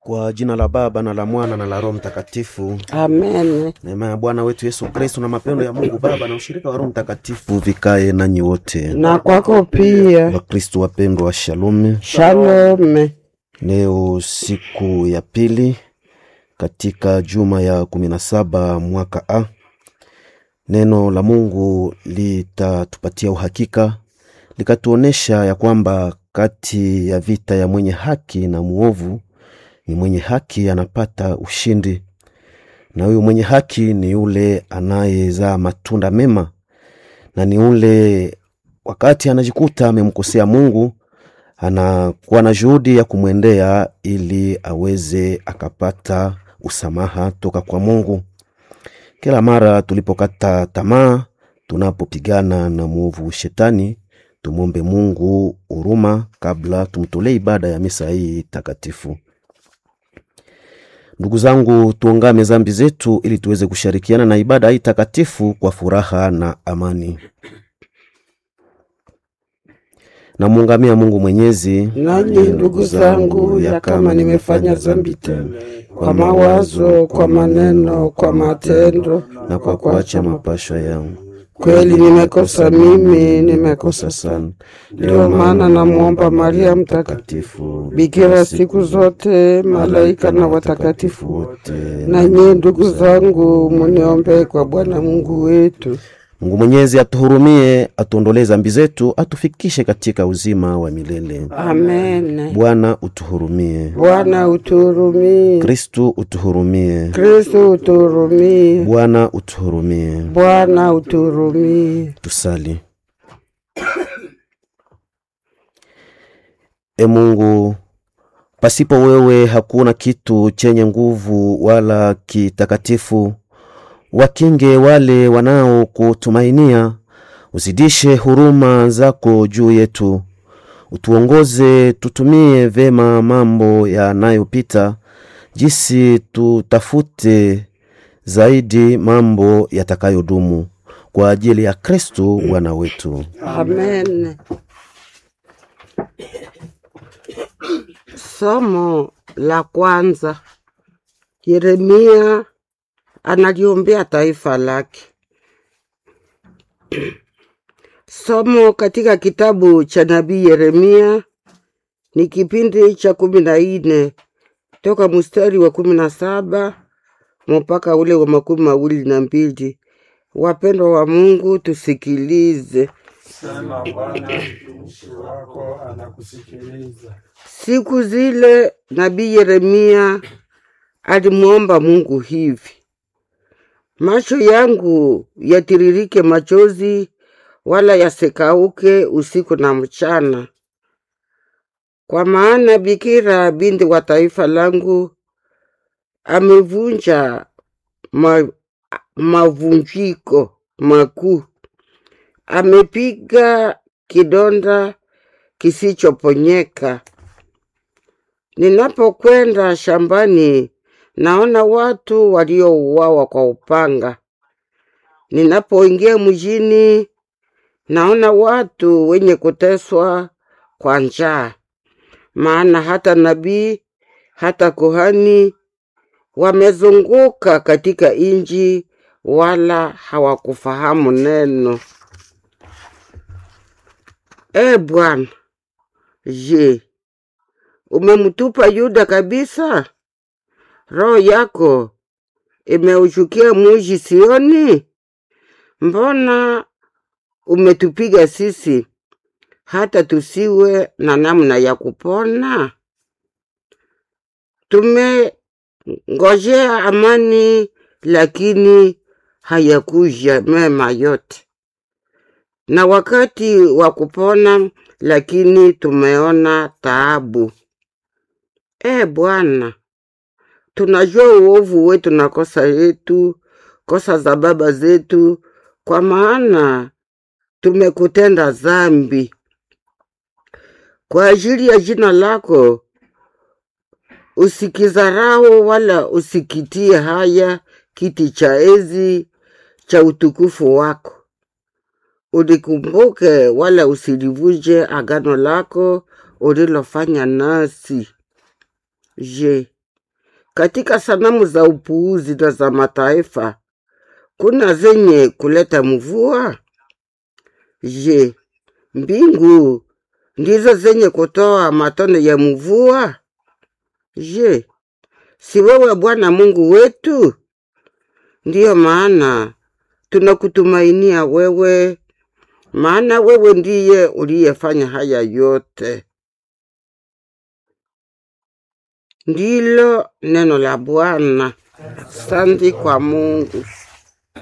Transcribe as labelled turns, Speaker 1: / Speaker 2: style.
Speaker 1: Kwa jina la Baba na la Mwana na la Roho Mtakatifu.
Speaker 2: Amen.
Speaker 1: Neema ya Bwana wetu Yesu Kristo na mapendo ya Mungu Baba na ushirika wa Roho Mtakatifu vikae nanyi wote.
Speaker 2: Na kwako pia.
Speaker 1: Wakristo wapendwa, shalom.
Speaker 2: Shalom.
Speaker 1: Leo siku ya pili katika juma ya kumi na saba mwaka A. Neno la Mungu litatupatia uhakika likatuonesha ya kwamba kati ya vita ya mwenye haki na muovu ni mwenye haki anapata ushindi, na huyu mwenye haki ni yule anayezaa matunda mema, na ni ule wakati anajikuta amemkosea Mungu anakuwa na juhudi ya kumwendea ili aweze akapata usamaha toka kwa Mungu. Kila mara tulipokata tamaa, tunapopigana na mwovu shetani, tumwombe Mungu huruma kabla tumtolee ibada ya misa hii takatifu. Ndugu zangu, tuungame zambi zetu ili tuweze kushirikiana na ibada hii takatifu kwa furaha na amani. Namuungamia Mungu Mwenyezi,
Speaker 2: Nanyi ndugu zangu, ya kama nimefanya dhambi tele kwa mawazo, kwa maneno, kwa matendo
Speaker 1: na kwa kuacha mapashwa yangu
Speaker 2: kweli nimekosa mimi, nimekosa
Speaker 1: sana.
Speaker 2: sana. Ndio maana namwomba Maria Mtakatifu,
Speaker 1: Takatifu
Speaker 2: bikira siku zote, malaika na watakatifu wote,
Speaker 1: wote.
Speaker 2: na nyie ndugu zangu, muniombee kwa Bwana Mungu wetu.
Speaker 1: Mungu Mwenyezi atuhurumie, atuondolee zambi zetu, atufikishe katika uzima wa milele.
Speaker 2: Amen.
Speaker 1: Bwana utuhurumie.
Speaker 2: Bwana utuhurumie.
Speaker 1: Kristu utuhurumie.
Speaker 2: Kristo utuhurumie.
Speaker 1: Bwana utuhurumie.
Speaker 2: Bwana utuhurumie.
Speaker 1: Tusali. E Mungu, pasipo wewe hakuna kitu chenye nguvu wala kitakatifu. Wakinge wale wanaokutumainia, uzidishe huruma zako juu yetu, utuongoze tutumie vema mambo yanayopita, jinsi tutafute zaidi mambo yatakayodumu kwa ajili ya Kristo Bwana wetu.
Speaker 2: Amen. Somo la kwanza. Yeremia analiombea taifa lake. Somo katika kitabu cha nabii Yeremia ni kipindi cha kumi na nne toka mstari wa kumi na saba mpaka ule wa makumi mawili na mbili. Wapendwa wa Mungu, tusikilize.
Speaker 3: Sema Bwana, mtumishi wako anakusikiliza.
Speaker 2: Siku zile nabii Yeremia alimwomba Mungu hivi: macho yangu yatiririke machozi, wala yasikauke usiku na mchana, kwa maana bikira binti wa taifa langu amevunja ma, mavunjiko makuu, amepiga kidonda kisichoponyeka. Ninapokwenda shambani, naona watu waliouawa kwa upanga. Ninapoingia mjini, naona watu wenye kuteswa kwa njaa. Maana hata nabii hata kuhani wamezunguka katika inji, wala hawakufahamu neno. E Bwana, je, umemtupa Yuda kabisa? Roho yako imeushukia muji Sioni? Mbona umetupiga sisi hata tusiwe na namna ya kupona? Tumengojea amani, lakini hayakuja mema yote, na wakati wa kupona, lakini tumeona taabu. E Bwana, tunajua uovu wetu na kosa yetu, kosa za baba zetu, kwa maana tumekutenda dhambi. Kwa ajili ya jina lako usikizarau wala usikitie haya kiti cha enzi cha utukufu wako. Ulikumbuke wala usilivunje agano lako ulilofanya nasi. Je, katika sanamu za upuuzi na za mataifa kuna zenye kuleta mvua? Je, mbingu ndizo zenye kutoa matone ya mvua? Je, si wewe Bwana Mungu wetu? Ndiyo maana tunakutumainia wewe, maana wewe ndiye uliyefanya haya yote. Ndilo neno la Bwana. Asante kwa Mungu.